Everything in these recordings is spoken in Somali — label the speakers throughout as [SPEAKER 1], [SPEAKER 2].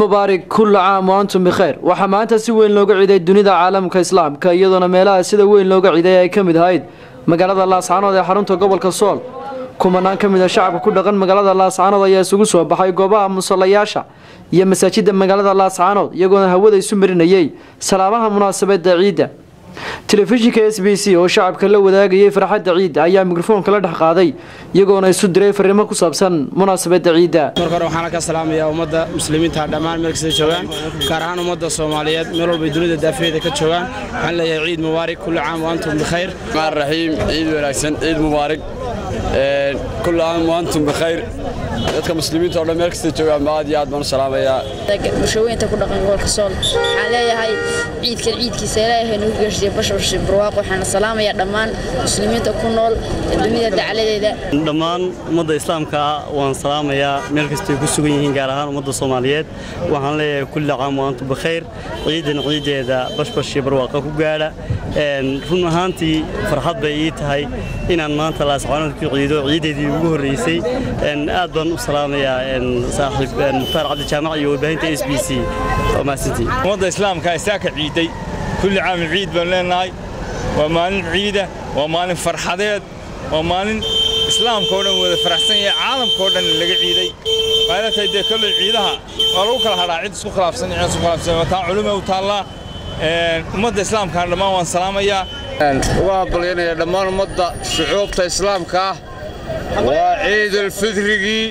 [SPEAKER 1] mubaarak kulla caam wa antum bikhayr waxaa maanta si weyn looga ciiday dunida caalamka islaamka iyadoona meelaha sida weyn looga ciiday ay ka mid ahayd magaalada laascaanood ee xarunta gobolka sool kumanaan ka mid a shacabka ku dhaqan magaalada laascaanood ayaa isugu soo baxay goobaha musallayaasha iyo masaajida magaalada laascaanood iyagoona hawada isu marinayay salaabaha munaasabada ciidda telefishinka s b c oo shacabka la wadaagayay farxadda ciidda ayaa mikrofoonka la dhex qaaday iyagoona isu diray fariimo ku saabsan munaasabada ciidda
[SPEAKER 2] marka hore waxaan ka salaamayaa ummadda muslimiinta dhammaan meel kasta joogaan gaar ahaan ummadda soomaaliyeed meel walbay dunida daafeeda ka joogaan waxaan leeyahay ciid mubaarak kulli caam wa antum bikhayr
[SPEAKER 3] الرحمن الرحيم عيد wanaagsan ciid mubaarak een kullu aam wa antum bikhayr dadka muslimiinta oo dhan meel kasta joogaan aad iyo aad baan u salaamayaa
[SPEAKER 4] bulshooyinta ku dhaqan gobolka sool waxaan leeyahay ciidkan ciidkiisa ilaahay nagu gaarsiiye bashbash barwaaqo waxaana salaamayaa dhammaan muslimiinta ku nool dunida dacaladeeda
[SPEAKER 5] dhammaan ummadda islaamka ah waan salaamayaa meel kastay ku sugan yihiin gaar ahaan ummadda soomaaliyeed waxaan leeyahay kulli caam wa antum bikhayr ciidan ciideeda bashbash iyo barwaaqa ku gaadha run ahaantii farxad bay ii tahay inaan maanta laascaanood ku ciido ciideedii ugu horreysay aad baan u salaamayaa saaxiib mukhtaar cabdi jaamac iyo warbaahinta s b c waa mahadsantii
[SPEAKER 6] ummadda islaamka isaaka ciiday kulli caam ciid baan leenahay waa maalin ciida waa maalin farxadeed waa maalin islaamka oo dhan wada faraxsan yahay caalamka oo dhan laga ciiday waxayna tahay dee kolley ciidaha waa lagu kala hadhaa cid isku khilaafsan cid isku khilaafsan waa taa culimo u taallaa ummadda islaamkana dhammaan waan salaamayaa
[SPEAKER 3] uga hambalyanaya dhammaan ummadda shucuubta islaamka ah waa ciidulfidrigii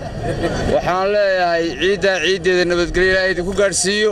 [SPEAKER 3] waxaan leeyahay ciiddaa ciiddeeda nabadgelyo ilaahay idinku gaadhsiiyo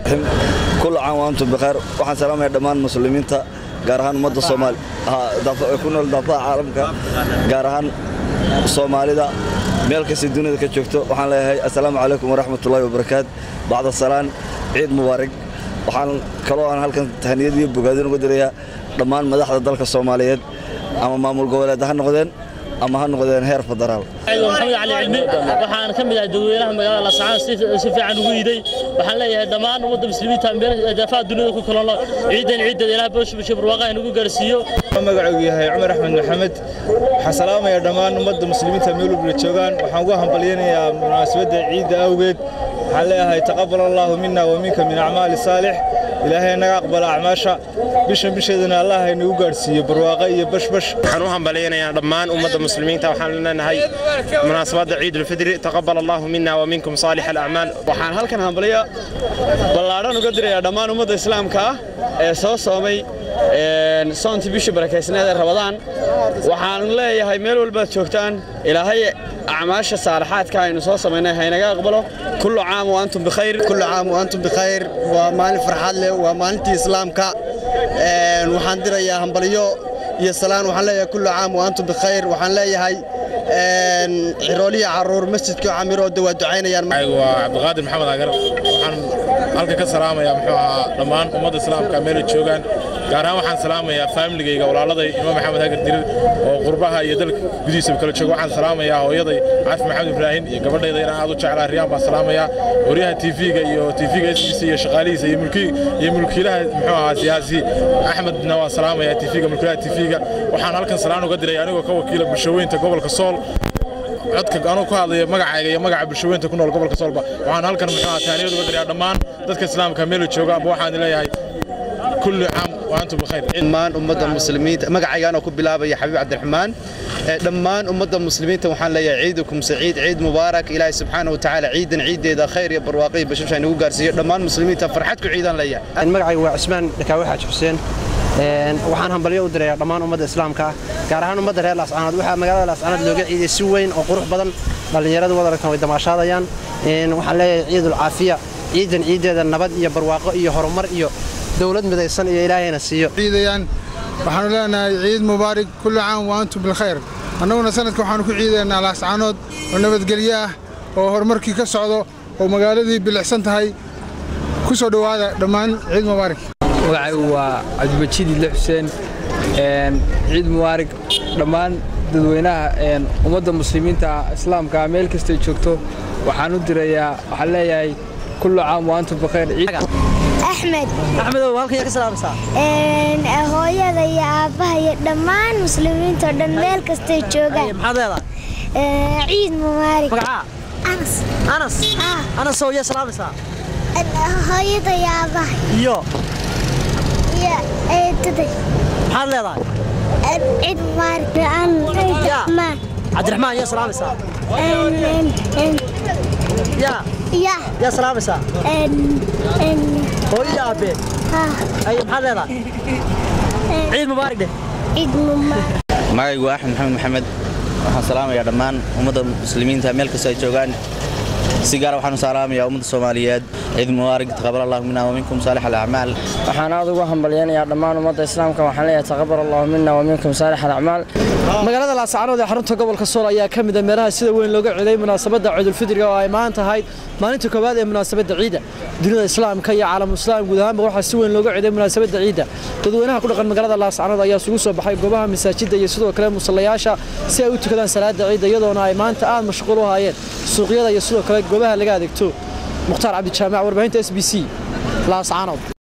[SPEAKER 7] كل عام وأنتم بخير waxaan salaamayaa dhammaan muslimiinta gaar ahaan ummadda Soomaali ku nool daafaha caalamka gaar ahaan Soomaalida meel kasta dunida ka joogto waxaan leeyahay assalaamu calaykum waraxmatullaahi wabarakaat bacda salaan ciid mubaarak waxaan kaloo aan halkan tahniyad iyo bogaadin uga dirayaa dhammaan madaxda dalka Soomaaliyeed ama maamul goboleed ha noqdeen ama ha noqdeen heer federaal
[SPEAKER 8] maxamed cali cilmi waxaan ka mid ahay dadweynaha magaalada laascaanood si fiican ugu iiday waxaan leeyahay dhammaan ummadda muslimiinta daafaha dunida ku kala nool ciidan ciideeda ilaah bashbashe barwaaqaha nagu gaarsiiyo
[SPEAKER 6] magacaygu yahay cumar axmed maxamed waxaan salaamayaa dhammaan ummadda muslimiinta meel walba joogaan waxaan ugu hambalyanayaa munaasabadda ciidda awgeed waxaan leeyahay taqabal allaahu mina wa minka min acmaali saalix ilaahay naga aqbala acmaasha bishan bisheedana allah haynagu gaadhsiiyo barwaaqo iyo bashbash
[SPEAKER 2] waxaan u hambalyaynayaa dhammaan ummadda muslimiinta waxaan leenahay munaasabadda ciidulfidri taqabal allahu mina wa minkum saalix alacmaal
[SPEAKER 3] waxaan halkan hambalyo ballaadhan uga dirayaa dhammaan ummadda islaamka ah ee soo soomay soontii bishii barakaysneed ee rabadaan waxaan leeyahay meel walbaad joogtaan ilaahay acmaasha saalaxaadka aynu soo samaynay haynaga aqbalo kullu caam wa antum bikhayr
[SPEAKER 9] kullu caam wa antum bikhayr waa maalin farxad leh waa maalintii islaamka waxaan dirayaa hambalyo iyo salaan waxaan leeyahay kullu caam wa antum bikhayr waxaan leeyahay cirooliya caruur masjidka camirooda waa ducaynayaan
[SPEAKER 6] waa cabdiqaadir maxamed agar waxaan halka ka salaamayaa muxuu ahaa dhammaan ummadda islaamka meelay joogaan gaar ahaan waxaan salaamayaa faamiligayga walaaladay imaam maxamed hagar dirir oo qurbaha iyo dalka gudihiisaba kala jooga waxaan salaamayaa hooyaday caafi maxamed ibraahin iyo gabadhayda inaan aad u jeclaa riyaan baan salaamayaa waryaha tv-ga iyo tv-ga s b c iyo shaqaalihiisa iyo mulki iyo mulkiilaha muxuu ahaa siyaasi axmedna waan salaamayaa tv-ga mulkiilaha tv-ga waxaan halkan salaan uga diray anigoo ka wakiila bulshooyinta gobolka sool codka anuu ku hadlaya magacayga iyo magaca bulshooyinta ku nool gobolka soolba waxaan halkan muxuu ahaa taaniyad uga dirayaa dhammaan dadka islaamka meelo jooga aba waxaan leeyahay kulli caam wa antum bikhayr
[SPEAKER 9] dhammaan ummadda muslimiinta magacaygaanoo ku bilaabaya xabiib cabdiraxmaan dhammaan ummadda muslimiinta waxaan leeyahay ciidukum saciid ciid mubaarak ilaahay subxaana watacaala ciidan ciideeda khayr iyo barwaaqo iyo bashasha inagu gaarsiiyo dhammaan muslimiinta farxad ku ciidaan leeyahay
[SPEAKER 10] magacaygu waa cismaan dhakaawe xaaj xuseen waxaan hambalyo u dirayaa dhammaan ummadda islaamka ah gaar ahaan ummadda reer laascaanood waxaa magaalada laascaanood looga ciiday si weyn oo qurux badan dhallinyaradu wada aragtan way damaashaadayaan waxaan leeyahay ciidul caafiya ciidan ciideeda nabad iyo barwaaqo iyo horumar iyo dowlad midaysan iyo ilaahayna siiyo
[SPEAKER 11] ciidayaan waxaanu leenahay ciid mubaarak kullu caam wa antum bilkhayr annaguna sanadka waxaanu ku ciidaynaa laascaanood oo nabadgelyo ah oo horumarkii ka socdo oo magaaladii bilicsan tahay ku soo dhowaada dhammaan ciid mubaarak
[SPEAKER 12] magacaygu waa cabdimajiid idle xuseen ciid mubaarak dhammaan dadweynaha ummadda muslimiinta islaamka meel kastay joogto waxaan u dirayaa waxaan leeyahay kullu caam wa antum bikhayr
[SPEAKER 13] axmed
[SPEAKER 10] axmedow halkan ka salaamaysaa
[SPEAKER 13] hooyada iyo aabbaha iyo dhammaan muslimiinta oo dhan meel kastay joogaan
[SPEAKER 10] maxaad leedahay
[SPEAKER 13] ciid mubaarak
[SPEAKER 10] magacaa
[SPEAKER 13] anas
[SPEAKER 10] anas anas oo yaa salaamaysaa
[SPEAKER 13] hooyada iyo aabahay
[SPEAKER 14] iyo
[SPEAKER 13] iyo eedaday
[SPEAKER 14] maxaad leedahay
[SPEAKER 13] ciid mubaarak aan cabdiraxmaan
[SPEAKER 14] cabdiraxmaan yaa salaamaysaa yaa
[SPEAKER 13] ya
[SPEAKER 14] yaa salaamaysaa hooyada aabbee aye maxaad leedahay ciid mubaarak dheh
[SPEAKER 13] ciid mubaarak
[SPEAKER 15] magaygu waa axmed maxamed maxamed waxaan salaamayaa dhammaan ummadda muslimiinta meel kasta ay joogaan si gaara waxaan u salaamayaa ummadda soomaaliyeed ciid mubaarak taqabal allahu minna wa minkum saalix alacmaal
[SPEAKER 16] waxaan aad ugu hambalyaynayaa dhammaan ummadda islaamka waxaan leeyahay taqabal allahu minna wa minkum saalix alacmaal
[SPEAKER 1] magaalada laascaanood ee xarunta gobolka sool ayaa ka mid ah meelaha sida weyn looga ciiday munaasabadda ciidulfidriga oo ay maanta ahayd maalinta koowaad ee munaasabadda ciidda dunida islaamka iyo caalamu islaam guud ahaanba waxaa si weyn looga ciiday munaasabadda ciidda dadweynaha ku dhaqan magaalada laascaanood ayaa isugu soo baxay goobaha masaajidda iyo sidoo kale musallayaasha si ay u tukadaan salaada ciidda iyadoona ay maanta aad mashquul u haayeen suuqyada iyo sidoo kale goobaha laga adeegto mukhtaar cabdijaamac warbaahinta s b c laascaanood